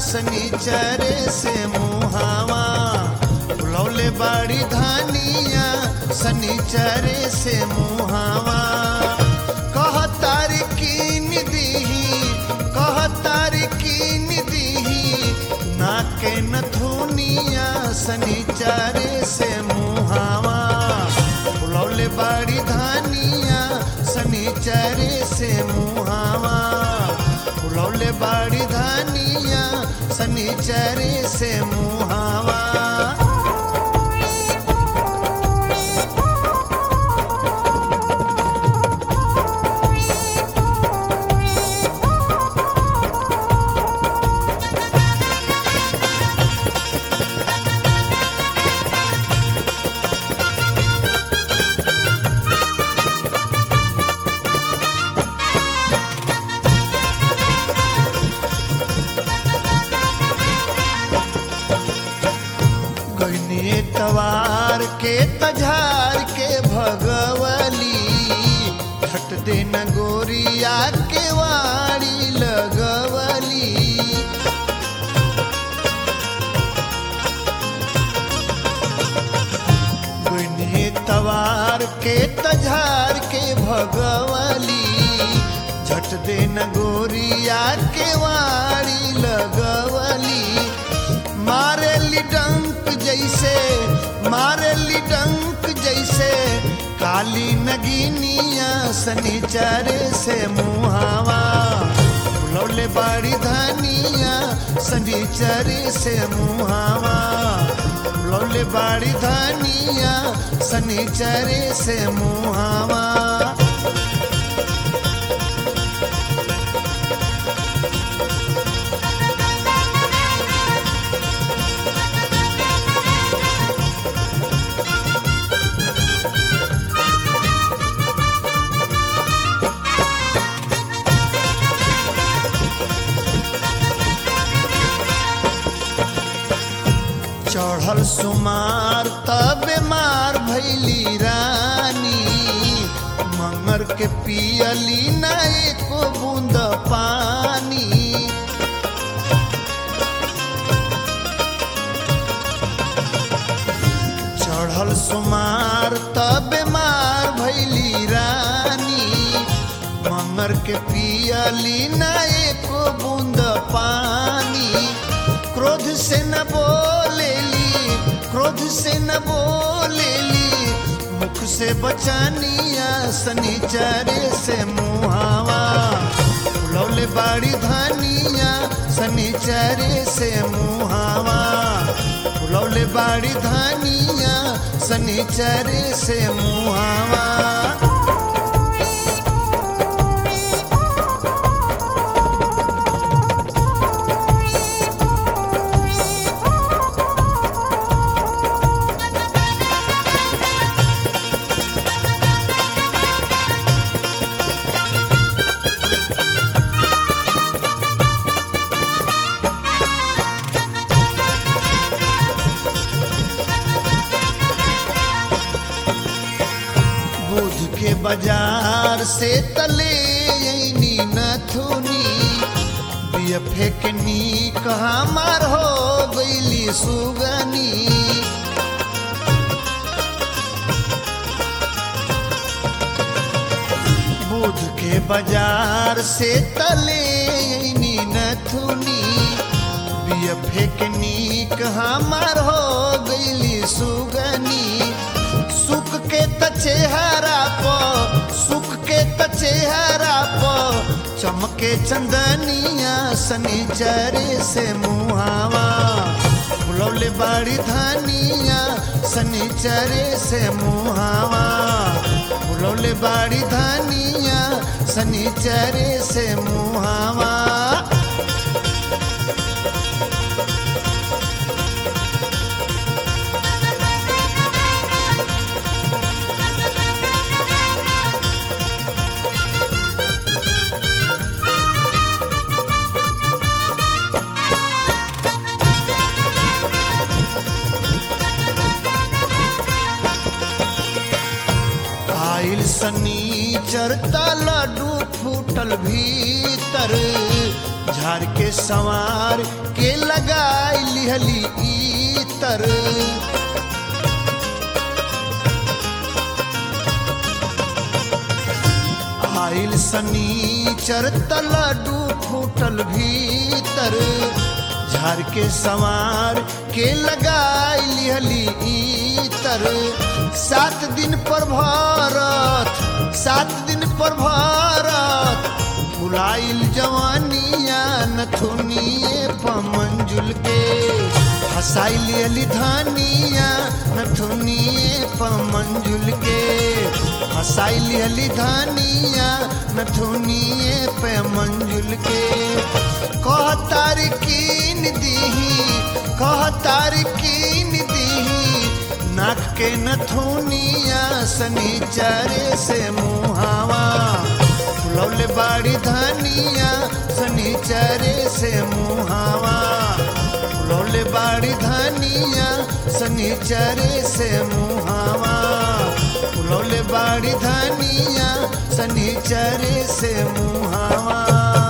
सनीचरे से मुहावा बुलौले बाड़ी धानिया सनीचरे से मुहावा कह तार कीन दीही कह तार कीन दीही नाके नथुनिया सनीचरे से मुहावा बुलौले बाड़ी धानिया सनीचरे से मुहावा बुलौले बाड़ी धानिया सनीचरे से मुहावा गईने तवार के तझार के भगवली छट देन गोरिया के वाड़ी लगवली गईने तवार के तझार के भगवली झट देन गोरिया के वाड़ी लगवली मारेली डंक जैसे मारेली डंक जैसे काली नगीनिया सनीचरे से मुहावा लौले बाड़ी धानिया सनीचरे से मुहावा लौले बाड़ी धानिया सनीचरे से मुहावा चढ़ल सुमार तब मार भैली रानी मंगर के पियली ना एको बूंद पानी चढ़ल सुमार तब मार भैली रानी मंगर के पियली ना एको बूंद पानी क्रोध से न बोलेली क्रोध से न बोलेली मुख से बचानिया सनीचरे से मुहावा लौले बाड़ी धानिया सनीचरे से मुहावा लौले बाड़ी धानिया सनीचरे से मुहावा बुध के बाजार से तले ऐनी नथुनी बिया फेकनी कहाँ मार हो गईली सुगनी बुध के बाजार से तले ऐनी नथुनी बिया फेकनी कहाँ मार हो गईली सुगनी सुख के त चेहरा प सुख के त चेहरा प चमके चंदनिया सनीचरे से मुहावा बुलौले बाड़ी धानिया सनीचरे से मुहावा बुलौले बाड़ी धानिया सनीचरे से मुहावा आइल सनी चरता लाडू फूटल भीतर झाड़ के सवार के लगाई लिहली इतर आइल सनीचर तलडू फूटल भीतर झाड़ के सवार के लगाई लिहली इतर सात दिन पर भारत सात दिन पर भारत बुलाइल जवानिया नथुनिए पमंजुल के हसाइल अली धानिया नथुनिए पमंजुल के हसाइल अली धानिया नथुनिए पे मंजुल के कह तारकीन दीही कह तारकीन दीही नाक के नथुनिया सनीचरे से मुहावा फुलौले बाड़ी धानिया सनीचरे से मुहावा फुलौले बाड़ी धानिया सनीचरे से मुहावा फुलौले बाड़ी धानिया सनीचरे से मुहावा